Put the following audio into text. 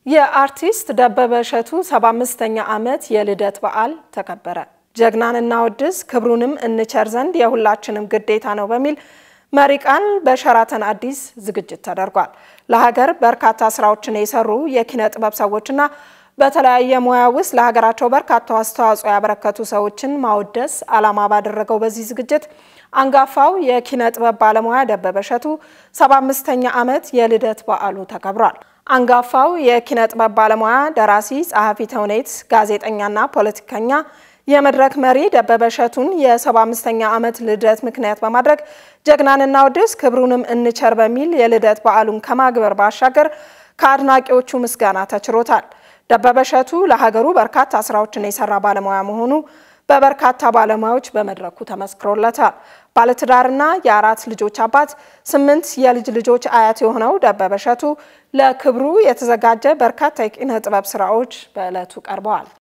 የአርቲስት ደበበ እሸቱ 75ኛ ዓመት የልደት በዓል ተከበረ። ጀግናን እናወድስ ክብሩንም እንቸር ዘንድ የሁላችንም ግዴታ ነው በሚል መሪ ቃል በሸራተን አዲስ ዝግጅት ተደርጓል። ለሀገር በርካታ ስራዎችን የሰሩ የኪነ ጥበብ ሰዎችና በተለያየ ሙያ ውስጥ ለሀገራቸው በርካታ አስተዋጽኦ ያበረከቱ ሰዎችን ማወደስ ዓላማ ባደረገው በዚህ ዝግጅት አንጋፋው የኪነ ጥበብ ባለሙያ ደበበ እሸቱ 75ኛ ዓመት የልደት በዓሉ ተከብሯል። አንጋፋው የኪነ ጥበብ ባለሙያ ደራሲ፣ ጸሐፊ ተውኔት፣ ጋዜጠኛና ፖለቲከኛ የመድረክ መሪ ደበበ እሸቱን የ75ኛ ዓመት ልደት ምክንያት በማድረግ ጀግናን እናወድስ ክብሩንም እንቸር በሚል የልደት በዓሉን ከማክበር ባሻገር ከአድናቂዎቹ ምስጋና ተችሮታል። ደበበ እሸቱ ለሀገሩ በርካታ ስራዎችን የሰራ ባለሙያ መሆኑ በበርካታ ባለሙያዎች በመድረኩ ተመስክሮለታል። ባለትዳርና የአራት ልጆች አባት፣ ስምንት የልጅ ልጆች አያት የሆነው ደበበ እሸቱ ለክብሩ የተዘጋጀ በርካታ የኪነ ጥበብ ስራዎች በዕለቱ ቀርበዋል።